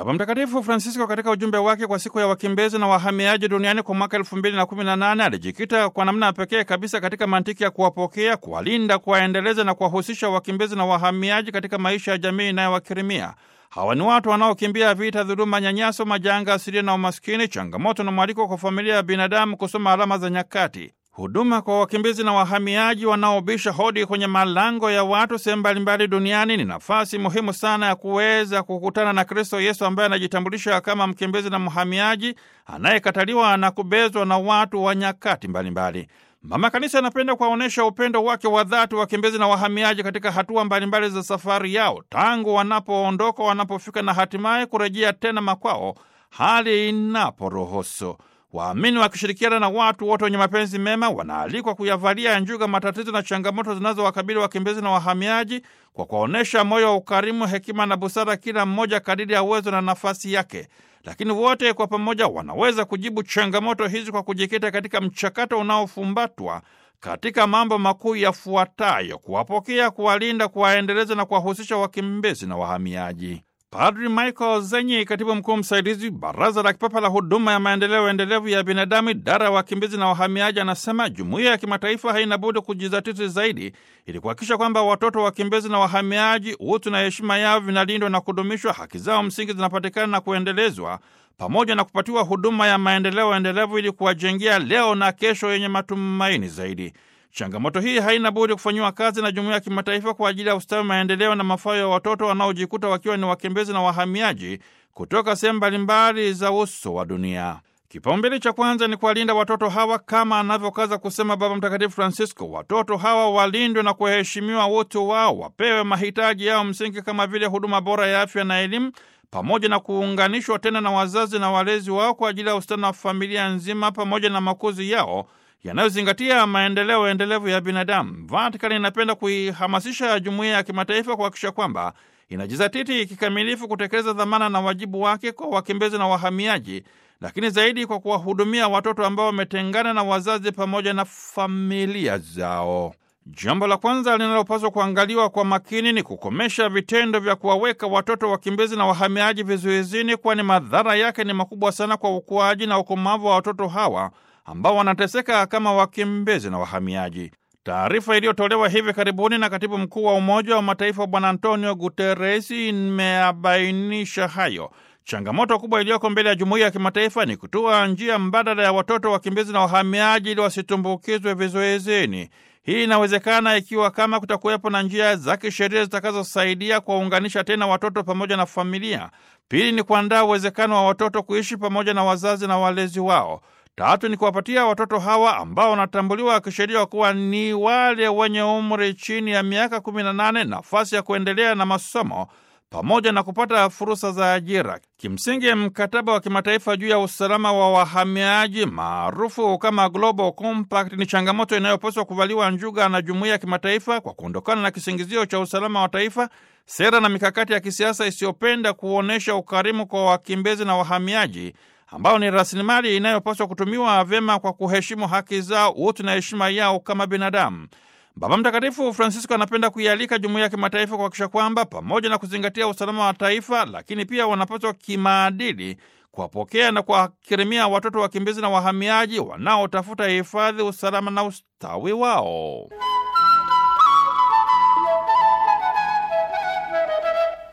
Baba Mtakatifu Francisco katika ujumbe wake kwa siku ya wakimbizi na wahamiaji duniani kwa mwaka elfu mbili na kumi na nane alijikita kwa namna ya pekee kabisa katika mantiki ya kuwapokea, kuwalinda, kuwaendeleza na kuwahusisha wakimbizi na wahamiaji katika maisha ya jamii inayowakirimia. Hawa ni watu wanaokimbia vita, dhuluma, nyanyaso, majanga asilia na umaskini, changamoto na mwaliko kwa familia ya binadamu kusoma alama za nyakati. Huduma kwa wakimbizi na wahamiaji wanaobisha hodi kwenye malango ya watu sehemu mbalimbali duniani ni nafasi muhimu sana ya kuweza kukutana na Kristo Yesu ambaye anajitambulisha kama mkimbizi na mhamiaji anayekataliwa na kubezwa na watu wa nyakati mbalimbali. Mama Kanisa anapenda kuwaonyesha upendo wake wa dhati wakimbizi na wahamiaji katika hatua mbalimbali za safari yao, tangu wanapoondoka, wanapofika na hatimaye kurejea tena makwao, hali inaporuhusu. Waamini wakishirikiana na watu wote wenye mapenzi mema wanaalikwa kuyavalia njuga matatizo na changamoto zinazowakabili wakimbizi na wahamiaji kwa kuwaonyesha moyo wa ukarimu, hekima na busara, kila mmoja kadiri ya uwezo na nafasi yake. Lakini wote kwa pamoja wanaweza kujibu changamoto hizi kwa kujikita katika mchakato unaofumbatwa katika mambo makuu yafuatayo: kuwapokea, kuwalinda, kuwaendeleza na kuwahusisha wakimbizi na wahamiaji. Padri Michael Zenyi, katibu mkuu msaidizi Baraza la Kipapa la Huduma ya Maendeleo Endelevu ya Binadamu, idara ya wakimbizi na wahamiaji, anasema jumuiya ya kimataifa haina budi kujizatiti zaidi ili kuhakikisha kwamba watoto wakimbizi na wahamiaji, utu na heshima yao vinalindwa na kudumishwa, haki zao msingi zinapatikana na kuendelezwa, pamoja na kupatiwa huduma ya maendeleo endelevu ili kuwajengea leo na kesho yenye matumaini zaidi. Changamoto hii haina budi kufanyiwa kazi na jumuiya ya kimataifa kwa ajili ya ustawi, maendeleo na mafao ya watoto wanaojikuta wakiwa ni wakimbizi na wahamiaji kutoka sehemu mbalimbali za uso wa dunia. Kipaumbele cha kwanza ni kuwalinda watoto hawa kama anavyokaza kusema Baba Mtakatifu Francisco. Watoto hawa walindwe na kuheshimiwa utu wao, wapewe mahitaji yao msingi kama vile huduma bora ya afya na elimu, pamoja na kuunganishwa tena na wazazi na walezi wao kwa ajili ya ustawi wa familia nzima, pamoja na makuzi yao yanayozingatia maendeleo endelevu ya binadamu. Vatikani inapenda kuihamasisha jumuiya ya kimataifa kuhakikisha kwamba inajizatiti kikamilifu kutekeleza dhamana na wajibu wake kwa wakimbizi na wahamiaji, lakini zaidi kwa kuwahudumia watoto ambao wametengana na wazazi pamoja na familia zao. Jambo la kwanza linalopaswa kuangaliwa kwa makini ni kukomesha vitendo vya kuwaweka watoto wakimbizi na wahamiaji vizuizini, kwani madhara yake ni makubwa sana kwa ukuaji na ukomavu wa watoto hawa ambao wanateseka kama wakimbizi na wahamiaji. Taarifa iliyotolewa hivi karibuni na katibu mkuu wa Umoja wa Mataifa Bwana Antonio Guterres imeabainisha hayo. Changamoto kubwa iliyoko mbele ya jumuiya ya kimataifa ni kutoa njia mbadala ya watoto wakimbizi na wahamiaji ili wasitumbukizwe vizuizini. Hii inawezekana ikiwa kama kutakuwepo na njia za kisheria zitakazosaidia kuwaunganisha tena watoto pamoja na familia. Pili ni kuandaa uwezekano wa watoto kuishi pamoja na wazazi na walezi wao. Tatu ni kuwapatia watoto hawa ambao wanatambuliwa kisheria kuwa ni wale wenye umri chini ya miaka kumi na nane nafasi ya kuendelea na masomo pamoja na kupata fursa za ajira. Kimsingi, mkataba wa kimataifa juu ya usalama wa wahamiaji maarufu kama Global Compact ni changamoto inayopaswa kuvaliwa njuga na jumuiya ya kimataifa kwa kuondokana na kisingizio cha usalama wa taifa, sera na mikakati ya kisiasa isiyopenda kuonyesha ukarimu kwa wakimbizi na wahamiaji ambao ni rasilimali inayopaswa kutumiwa vyema kwa kuheshimu haki zao, utu na heshima yao kama binadamu. Baba Mtakatifu Francisco anapenda kuialika jumuiya ya kimataifa kuhakikisha kwamba pamoja na kuzingatia usalama wa taifa, lakini pia wanapaswa kimaadili kuwapokea na kuwakirimia watoto wakimbizi na wahamiaji wanaotafuta hifadhi, usalama na ustawi wao.